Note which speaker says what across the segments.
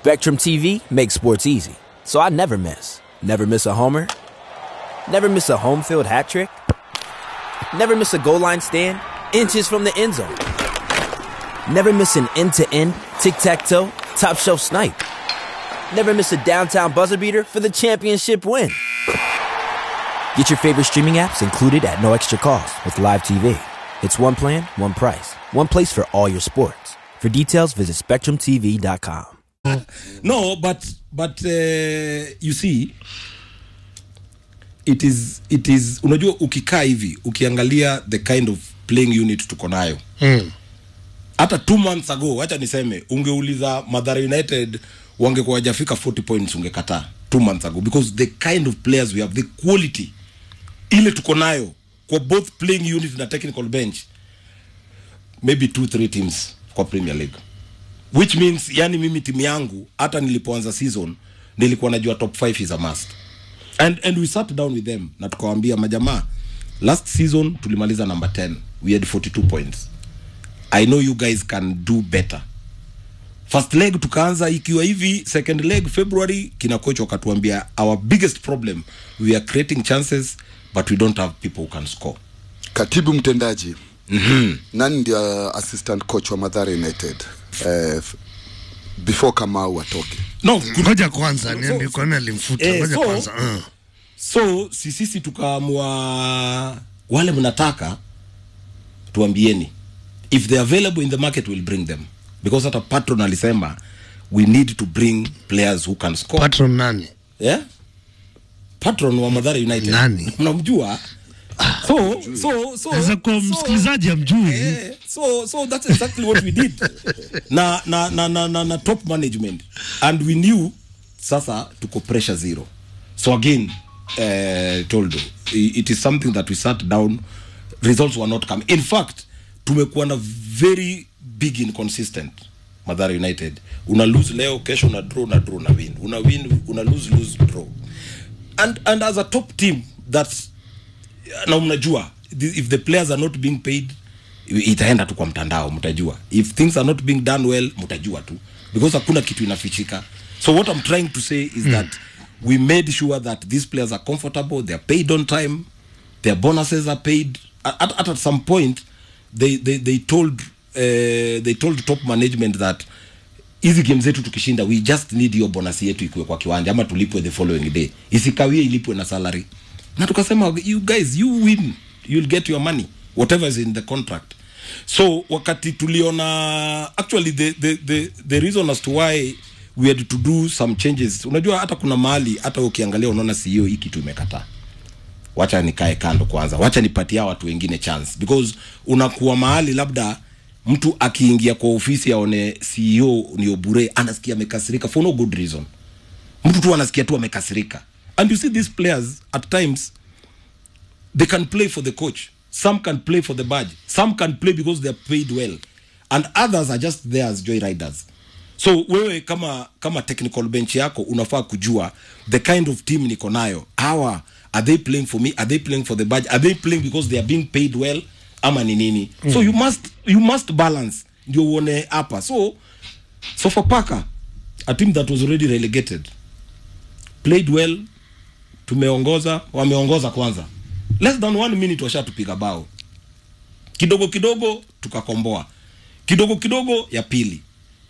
Speaker 1: Spectrum TV makes sports easy, so I never miss. Never miss a homer. Never miss a home field hat trick. Never miss a goal line stand. Inches from the end zone. Never miss an end to end, tic tac toe, top shelf snipe. Never miss a downtown buzzer beater for the championship win. Get your favorite streaming apps included at no extra cost with Live TV. It's one plan, one price, one place for all your sports. For details, visit SpectrumTV.com.
Speaker 2: no but but uh, you see it is it is unajua ukikaa hivi ukiangalia the kind of playing unit tuko nayo hata two months ago wacha niseme ungeuliza madhara united wangekuwa wajafika 40 points ungekataa two months ago because the kind of players we have the quality ile tuko nayo kwa both playing unit na technical bench maybe two three teams kwa premier league which means yani mimi timu yangu hata nilipoanza season nilikuwa najua top 5 is a must and, and we sat down with them na tukawambia majamaa last season tulimaliza number 10 we had 42 points i know you guys can do better first leg tukaanza ikiwa hivi second leg february kina coach wakatuambia our biggest problem we are creating chances but we don't have people who can score
Speaker 3: katibu mtendaji mm-hmm. nani ndio assistant coach wa madhara united eh, f- before kamau atoke
Speaker 2: no
Speaker 4: ngoja kwanza niambie kwa nini alimfuta
Speaker 2: Eh,
Speaker 4: ngoja
Speaker 2: so-
Speaker 4: kwanza uh.
Speaker 2: so si sisi tukaamua wale mnataka tuambieni if they available in the market we'll bring them because hata patron alisema we need to bring players who can score
Speaker 4: patron nani
Speaker 2: yeah? patron wa madhara united
Speaker 4: Nani?
Speaker 2: mnamjua so so so
Speaker 4: Sasa kwa
Speaker 2: so-
Speaker 4: msikilizaji amjui
Speaker 2: Eh, so so that's exactly what we did na, na, na, na, na, na top management and we knew sasa tuko pressure zero so again uh, toldo i- it is something that we sat down results were not coming in fact tumekuwa na very big inconsistent madhara united una lose leo kesho una draw una draw una win una win una lose lose draw and, and as a top team that's na mnajua the- if the players are not being paid itaenda tu kwa mtandao mtajua if things are not being done well mtajua tu because hakuna kitu inafichika so what i'm trying to say is mm. that we made sure that these players are comfortable they're paid on time their bonuses are paid at, at, at some point they, they, they told uh, they told top management that hizi game zetu tukishinda we just need hiyo bonus yetu ikuwe kwa kiwanja ama tulipwe the following day isikawie ilipwe na salary na tukasema you guys you win you'll get your money whatever is in the contract so wakati tuliona actually the, the, the, the reason as to why we had to do some changes unajua hata kuna mahali hata ukiangalia unaona CEO hii kitu imekataa wacha nikae kando kwanza wacha nipatia watu wengine chance because unakuwa mahali labda mtu akiingia kwa ofisi aone ceo ni obure anasikia amekasirika for no good reason mtu tu anasikia tu amekasirika and you see these players at times they can play for the coach some can play for the badge some can play because they are paid well and others are just there as joy riders so wewe kama kama technical bench yako unafaa kujua the kind of team niko nayo hawa are they playing for me are they playing for the badge are they playing because they are being paid well ama ni nini mm. so you must you must balance ndio uone hapa so sofapaka a team that was already relegated played well tumeongoza wameongoza kwanza less than one minute washatupiga bao kidogo kidogo tukakomboa kidogo kidogo ya pili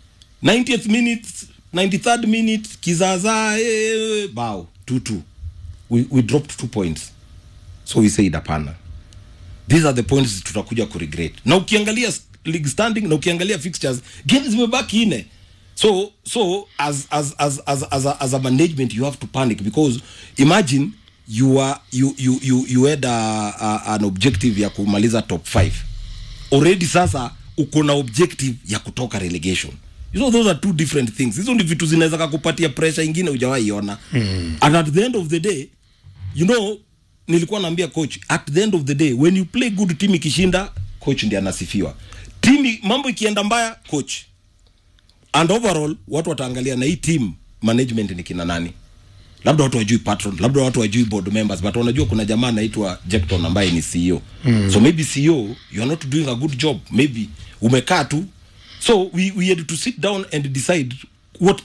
Speaker 2: 90th minute 93rd minute kizaazaa eh, bao 2-2 we, we dropped two points so we said hapana these are the points tutakuja kuregret na ukiangalia s- league standing na ukiangalia fixtures games zimebaki ine so so as as as as as a, as a management you have to panic because imagine you are you you you, you had a, a, an objective ya kumaliza top 5 already sasa uko na objective ya kutoka relegation you know those are two different things hizo ni vitu zinaweza kakupatia pressure ingine hujawahi iona mm. and at the end of the day you know nilikuwa naambia coach at the end of the day when you play good team ikishinda coach ndiye anasifiwa timu mambo ikienda mbaya coach and overall watu wataangalia na hii team management ni kina nani labda watu wajui patron labda watu wajui board members but wanajua kuna jamaa anaitwa Jackton ambaye ni CEO mm. so maybe CEO you are not doing a good job maybe umekaa tu so we, we had to sit down and decide what